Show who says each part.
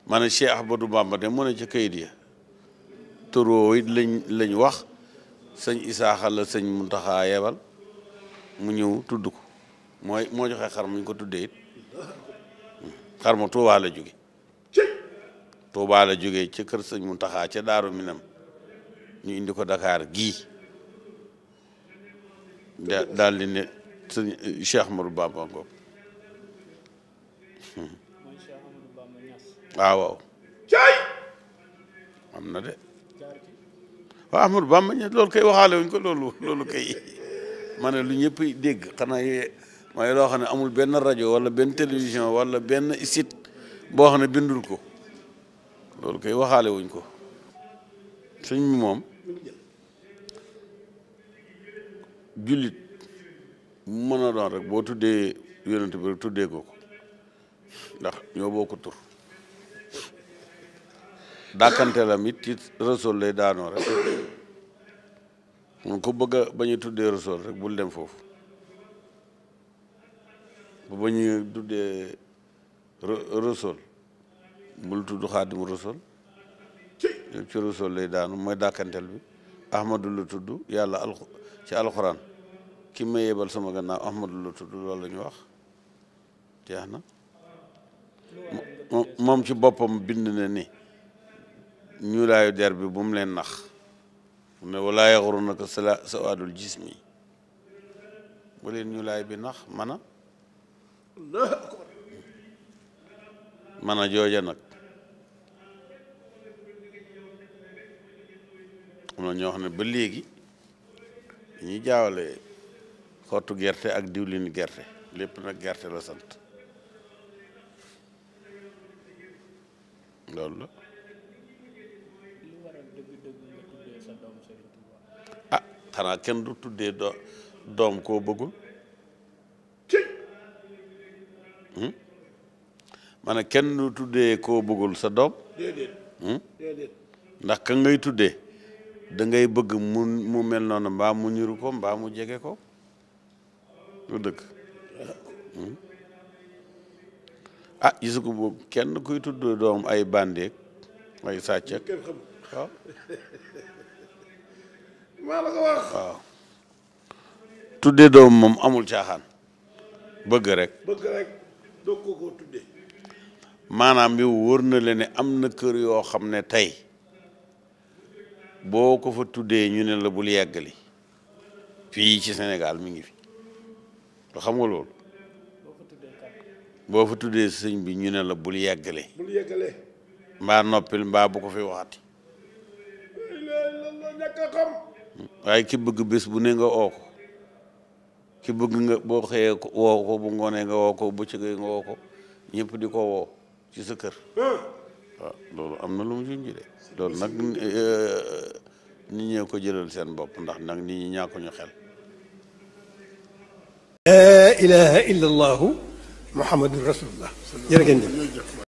Speaker 1: ma ne Cheikh Ahmadou Bamba de mu ne ca kayit ya turoo it lañ lañ wax sëñ Isaaxa la sëñ Muntaxa yebal mu ñëw tudd ko mooy moo joxe xar muñ ko tuddee it xar ma Tuubaa la jóge Tuubaa la jóge ca kër sëñ Muntaxa ca Daaru Minam ñu indi ko Dakar gii da daal di ne sëñ Cheikh Ahmadou Bamba ngoog
Speaker 2: mooy Cheikh Amadou Bamba Niass
Speaker 1: waaw waaw
Speaker 3: cay
Speaker 1: am na de
Speaker 2: jaar ci
Speaker 1: waaw Ahmadou Bamba ñe loolu kay waxaale wuñ ko loolu loolu kay ma ne lu ñëpp dégg xanaa yee mooy loo xam ne amul benn rajo wala benn télévision wala benn site boo xam ne bindul ko loolu kay waxaale wuñ ko sëñ bi moom jullit mu mën a doon rek boo tuddee yonent bi rek tuddee ko ko ndax ñoo bokk tur dàkkanteelam it ci Rasuul lay daanoo rek mun ko bëgg a bañ a tuddee Rasuul rek bul dem foofu bu bañ a tuddee Rasuul bul tudd Xaadimu Rasuul yëpp ci Rasuul lay daanu mooy dàkkanteel bi Ahmadu la tudd yàlla al ci alxuraan ki ma yebal sama gannaaw Ahmadu la tudd loolu la ñu wax jeex na moom moom ci boppam bind na ni ñuulaayu der bi bu mu leen nax mu ne walaa yaxrunaka sala sawaadul jismi bu leen ñuulaay bi nax mana
Speaker 3: allahu akbar
Speaker 1: mana jooja nag am na ñoo xam ne ba léegi dañuy jaawale xottu gerte ak diwlin gerte lépp nag gerte la sant loolu la
Speaker 2: lu waral dëgg-dëgg nga tuddee sa doom Serigne Touba
Speaker 1: ah xanaa kenn du tuddee do doom koo bëggul
Speaker 3: cay
Speaker 1: ma ne kenn du tuddee koo bëggul sa doom
Speaker 3: déedéet
Speaker 1: hmm?
Speaker 3: déedéet
Speaker 1: ndax ka ngay tuddee da ngay bëgg mu mu mel noonu mbaa mu ñuru ko mbaa mu jege ko lu dëgg hmm? ah gisu ko boobu kenn kuy tudd doom ay bandeek ay sàccek
Speaker 3: kenn xamul
Speaker 1: waaw
Speaker 3: maa la ko wax
Speaker 1: waaw tuddee doom moom amul caaxaan bëgg rek
Speaker 3: bëgg rek doo ko koo tuddee
Speaker 1: maanaam yow wóor na leen ne am na kër yoo xam ne tey boo ko fa tuddee ñu ne la bul yeggali fii ci Sénégal mi ngi fi nga xam nga loolu
Speaker 2: boo ko tuddee kat
Speaker 1: boo fa tuddee sëñ bi ñu ne la bul yeggale
Speaker 3: bul yeggalee
Speaker 1: mbaa noppil mbaa bu ko fi waxati
Speaker 3: la la la ñàkk a xam
Speaker 1: waaye ki bëgg bés bu ne nga oo ko ki bëgg nga boo xëyee ko woo ko bu ngoonee nga woo ko bu bëccëgee nga woo ko ñëpp di ko woo ci sa kër
Speaker 3: ah
Speaker 1: waaw loolu am na lu mu junj de loolu nag nit ñee ko jëlal seen bopp ndax nag nit ñi ñàkkuñu xel
Speaker 4: لا إله إلا الله محمد رسول الله jërë ngeen jëf